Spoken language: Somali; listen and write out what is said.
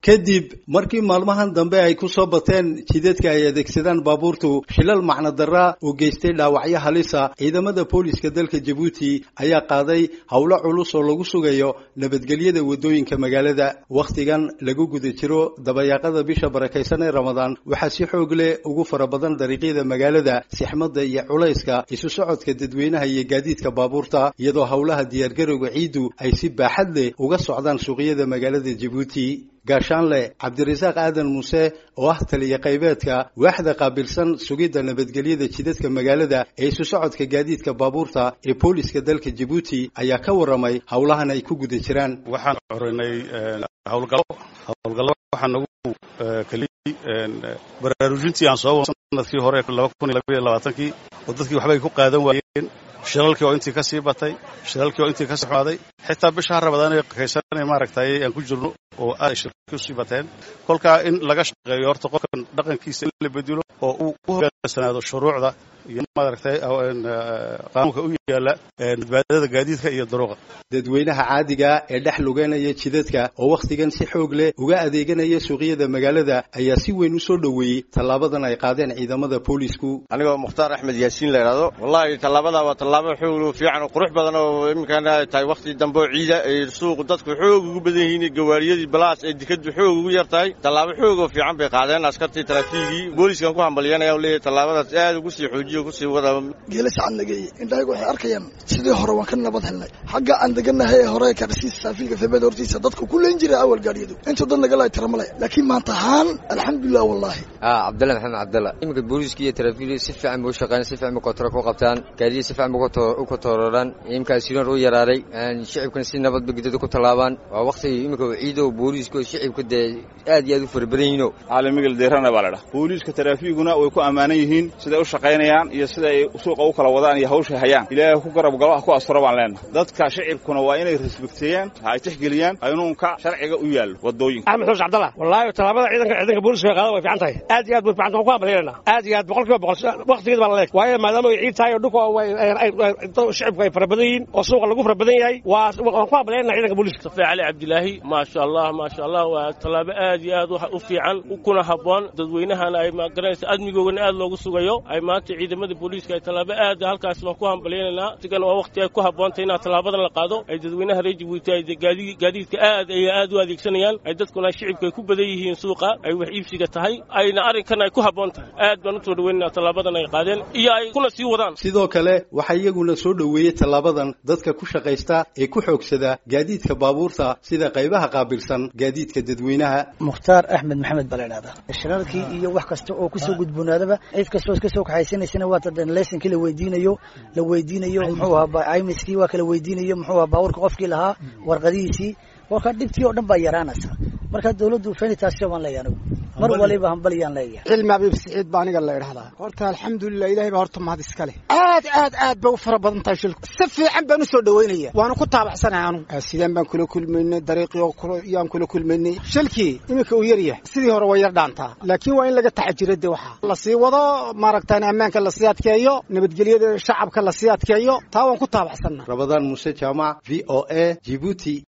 kadib markii maalmahan dambe ay ku soo bateen jidadka ay adeegsadaan baabuurtu shilal macno darra uu geystay dhaawacyo halisa ciidamada booliska dalka jabuuti ayaa qaaday howlo culus oo lagu sugayo nabadgelyada waddooyinka magaalada wakhtigan lagu guda jiro dabayaaqada bisha barakaysan ee ramadaan waxaa si xoog leh ugu fara badan dariiqyada magaalada sixmadda iyo culayska isu socodka dadweynaha iyo gaadiidka baabuurta iyadoo howlaha diyaargarowga ciiddu ay si baaxad leh uga socdaan suuqyada magaalada jabuuti gaashaanle cabdirasaaq aadan muuse oo ah taliya qaybeedka waaxda qaabilsan sugidda nabadgelyada jidadka magaalada ee isu socodka gaadiidka baabuurta ee booliska dalka jabuuti ayaa ka warramay howlahan ay ku guda jiraan waxaan xoreynay howlgallo howlgallo waxaa nagu keliyey baraarujintii aan soo sanadkii hore laba kun iyo labaiyo labaatankii oo dadkii waxbay ku qaadan waayeen shilalkii oo intii ka sii batay shilalkii oo intii ka sii xumaaday xitaa bisha rabadaan ee kaysanay maaragtay aan ku jirno oo aad ay shirki usii bateen kolkaa in laga shaqeeyo horta qofkan dhaqankiisa in la bedelo oo uu u hogaansanaado shuruucda iyo maaragtay qaanuunka u yaala badbaadada gaadiidka iyo daruuqa dadweynaha caadiga ee dhex lugeynaya jidadka oo wakhtigan si xoog leh uga adeeganaya suuqyada magaalada ayaa si weyn u soo dhoweeyey tallaabadan ay qaadeen ciidamada boolisku anigoo mukhtaar axmed yaasiin la idhaahdo wallahi tallaabada waa tallaabo xoog fiican oo qurux badan oo iminkan ay tahay wakhti dambe oo ciida ay suuqu dadku xoog ugu badan yihiin gawaariyadii balaas ay dikadu xoog ugu yar tahay tallaabo xoog oo fiican bay qaadeen askartii taraafiigii booliskan ku hambalyanaya leeyahay tallaabadaas aad ugu sii xoojiyo kusii wada geela sacad nageeye indhahagu waxay arkayaan sidii hore waan ka nabad helnay xagga aan deganahay ee hore karsiis saafiilka febeed hortiisa dadku ku leen jiray awal gaadhiyadu intuu dad nagala tiramale laakiin maanta ahaan alxamdulilah wallahi cabdalla maxamed cabdalla iminka booliiska iyo taraafiilka si fiican bay u shaqeeyaan si fiican bay kontoro ku qabtaan gaadiya si fiican bay u kontorooraan iminkaa siroon u yaraaday shicibkana si nabad bay gudada ku tallaabaan waa waktiga iminka ciido booliiska shicibka dee aad iyo aad u fara badan yihiino caalamigel deerana baa la dhaha booliiska taraafiiguna way ku ammaanan yihiin siday u shaqaynayaan iyo sida ay suuqa u kala wadaan iyo hawsha hayaan ilaahay ku garab galo ah ku asfuro baan leenahay dadka shicibkuna waa inay resbekteeyaan ay tixgeliyaan qaynuunka sharciga u yaallo waddooyinka axmed xuus cabdalla wallaahi tallaabada ciidanka ciidanka booliska qaada way fiican tahay aad iyo aad way fiican tahay waan ku hambalyaynaa aad iyo aad boqol kiiba boqol waqtigeed baa la leeg waayo maadaama ay ciid tahay oo dhulka shicibku ay fara badan yihiin oo suuqa lagu fara badan yahay waa waan ku hambalyaynaa ciidanka booliska safi cali cabdilaahi maasha allah maasha allah waa tallaabo aad iyo aad u fiican kuna habboon dadweynahana ay magaranaysa admigoogana aad loogu sugayo ay maanta ciidamada booliiska ay tallaabo aad halkaas waan ku hambalyaynaynaa sigana waa waqti ay ku habboontahay inaa tallaabadan la qaado ay dadweynaha reer jabuuti ay gaadiidka aad ay aad u adeegsanayaan ay dadkuna shicibka ay ku badan yihiin suuqa ay wax iibsiga tahay ayna arrinkan ay ku habboon tahay aad baan usoo dhaweynaa tallaabadan ay qaadeen iyo ay kuna sii wadaan sidoo kale waxaa iyaguna soo dhoweeyey tallaabadan dadka ku shaqaysta ee ku xoogsada gaadiidka baabuurta sida qaybaha qaabilsan gaadiidka dadweynaha mukhtaar axmed maxamed baa la idhahdaa shirarkii iyo wax kasta oo kusoo gudboonaadaba cid kastoo ka soo kaxaysanaysana waa tadan laysankii la weydiinayo la weydiinayo muxuu ahaa imiskii waa kala weydiinayo muxuu ahaa baabuurka qofkii lahaa warqadihiisii warkaa dhibtii oo dhan baa yaraanaysa marka dawladdu fenitaasyo baan leeyahay anigu mar waliba hambalyaan leeyahay cilmi abiib siciid baa aniga la idhahdaa horta alxamdulilah ilahay baa horta mahad iska leh aad aad aad bay u fara badan tahay shilku si fiican baan u soo dhaweynaya waana ku taabacsanahay anugu sideen baan kula kulmaynay dariiqii yaan kula kulmaynay shilkii iminka uu yaryahay sidii hore way yar dhaantaa laakiin waa in laga taxajiro de waxa lasii wado maaragtaan ammaanka lasii adkeeyo nabadgelyada shacabka lasii adkeeyo taa waan ku taabacsanna rabadaan muuse jaamac v o a jibuuti